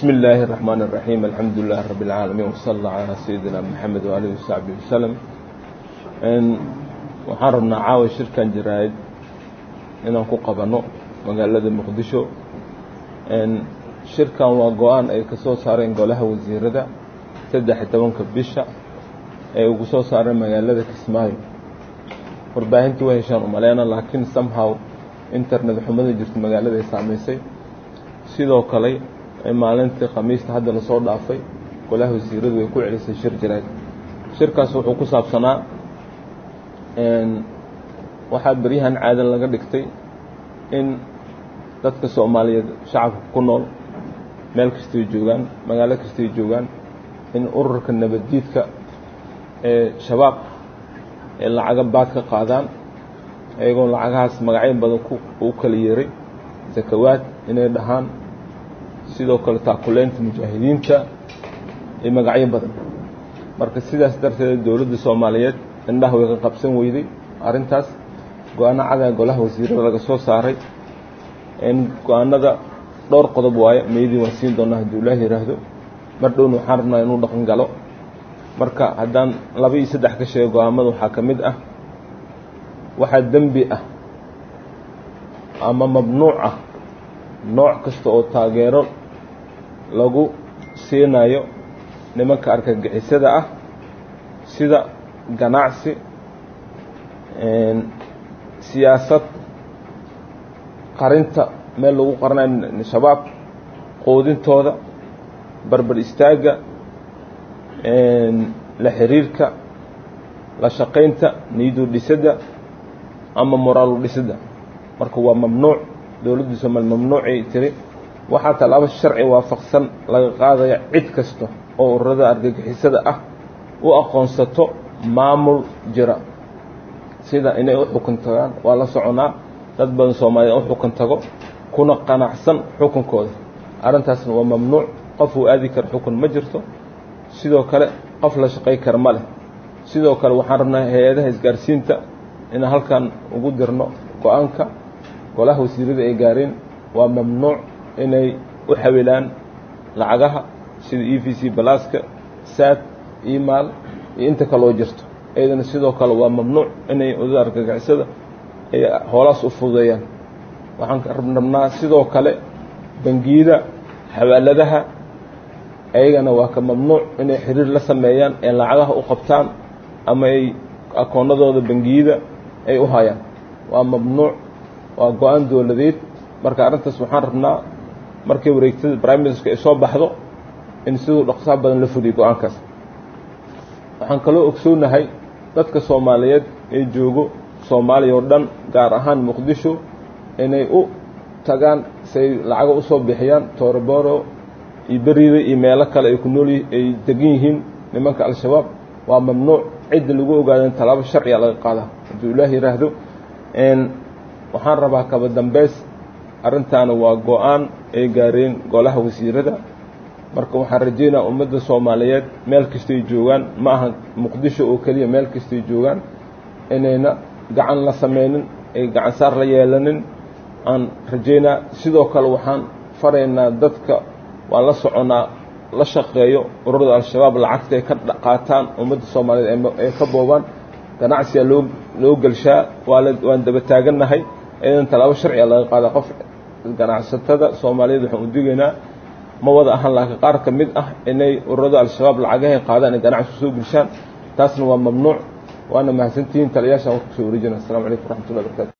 بسم الله الرحمن الرحيم الحمد لله رب العالمين وصلى الله على سيدنا محمد وآله وصحبه وسلم waxaan rabnaa caawa shirkan jaraa'id inaan ku qabanno magaalada muqdisho shirkan waa go-aan ay ka soo saareen golaha wasiirada saddex iyo tobanka bisha ee ugu soo saareen magaalada kismaayo warbaahintii way heshaan umaleyna laakiin somehow internet xumada jirta magaalada ay saameysay sidoo kale maalintii khamiista hadda lasoo dhaafay golaha wasiiradu way ku celisay shir jaraa'id shirkaas wuxuu ku saabsanaa waxaa beryahan caadan laga dhigtay in dadka soomaaliyeed shacabka ku nool meel kastay joogaan magaalo kastay joogaan in ururka nabaddiidka ee shabaab ee lacaga baad ka qaadaan iyagoo lacagahaas magacyo badan u kala yeeray sakawaad inay dhahaan sidoo kale taakuleynta mujaahidiinta iyo magacyo badan marka sidaas darteed dowladda soomaaliyeed indhaha way ka qabsan weyday arrintaas go-aano cadaa golaha wasiirada laga soo saaray go-aanada dhowr qodob waaye meydii waan siin doonaa hadduu ilaah yidhaahdo mar dhowna waxaan rabnaa inuu dhaqan galo marka haddaan laba iyo saddex ka sheego go-aamada waxaa ka mid ah waxaa dembi ah ama mamnuuc ah nooc kasta oo taageero lagu siinayo nimanka argagixisada ah sida ganacsi siyaasad qarinta meel lagu qaranayo shabaab qoodintooda barbar istaagga la xiriirka la shaqaynta niyadu dhisidda ama moraalu dhisidda marka waa mamnuuc dowladda soomaaliya mamnuucay tiri waxaa tallaabo sharci waafaqsan laga qaadaya cid kasta oo ururada argagixisada ah u aqoonsato maamul jira sida inay u xukun tagaan waa la soconaa dad badan soomaaliya u xukun tago kuna qanacsan xukunkooda arrintaasna waa mamnuuc qof uu aadi kara xukun ma jirto sidoo kale qof la shaqay kara ma leh sidoo kale waxaan rabnaa hay-adaha isgaarsiinta inaan halkan ugu dirno go-aanka golaha wasiirada ay gaareen waa mamnuuc inay u xawilaan lacagaha sida e v c balaaska saad email iyo inta kaloo jirto iyadana sidoo kale waa mamnuuc inay odada argagixisada ay hoolaas u fududeeyaan waxaan rabnaa sidoo kale bangiyada xawaaladaha ayagana waa ka mamnuuc inay xiriir la sameeyaan ee lacagaha u qabtaan ama ay akoonadooda bangiyada ay u hayaan waa mamnuuc waa go-aan dowladeed marka arrintaas waxaan rabnaa markay wareegtada prime ministerka ay soo baxdo in siduu dhaqsaha badan la fuliyo go-aankaas waxaan kaloo ogsoonahay dadka soomaaliyeed ee joogo soomaaliya oo dhan gaar ahaan muqdisho inay u tagaan say lacaga usoo bixiyaan tooroboro iyo beriida iyo meelo kale ay ku nool ay degan yihiin nimanka al-shabaab waa mamnuuc cidda lagu ogaada in tallaabo sharciga laga qaada hadduu ilaah yidhaahdo waxaan rabaa kaba dambeys arrintaana waa go-aan ay gaareen golaha wasiirada marka waxaan rajeynaa ummadda soomaaliyeed meel kastay joogaan ma aha muqdisho oo keliya meel kastay joogaan inayna gacan la sameynin ay gacan saar la yeelanin aan rajeynaa sidoo kale waxaan faraynaa dadka waan la soconaa la shaqeeyo ururada al-shabaab lacagta ay ka qaataan ummadda soomaaliyeed ay ka boobaan ganacsiga loo loo gelshaa waa waan daba taagannahay iyadan tallaabo sharciga laga qaada qof ganacsatada soomaaliyeed waxaan u digaynaa ma wada ahaan laakiin qaar ka mid ah inay ururada al-shabaab lacagahay qaadaan ay ganacsi soo gelshaan taasna waa mamnuuc waana mahadsantihiin taliyaashaan warku soo wareejina assalamu calaykum waraxmatullahi barakaatu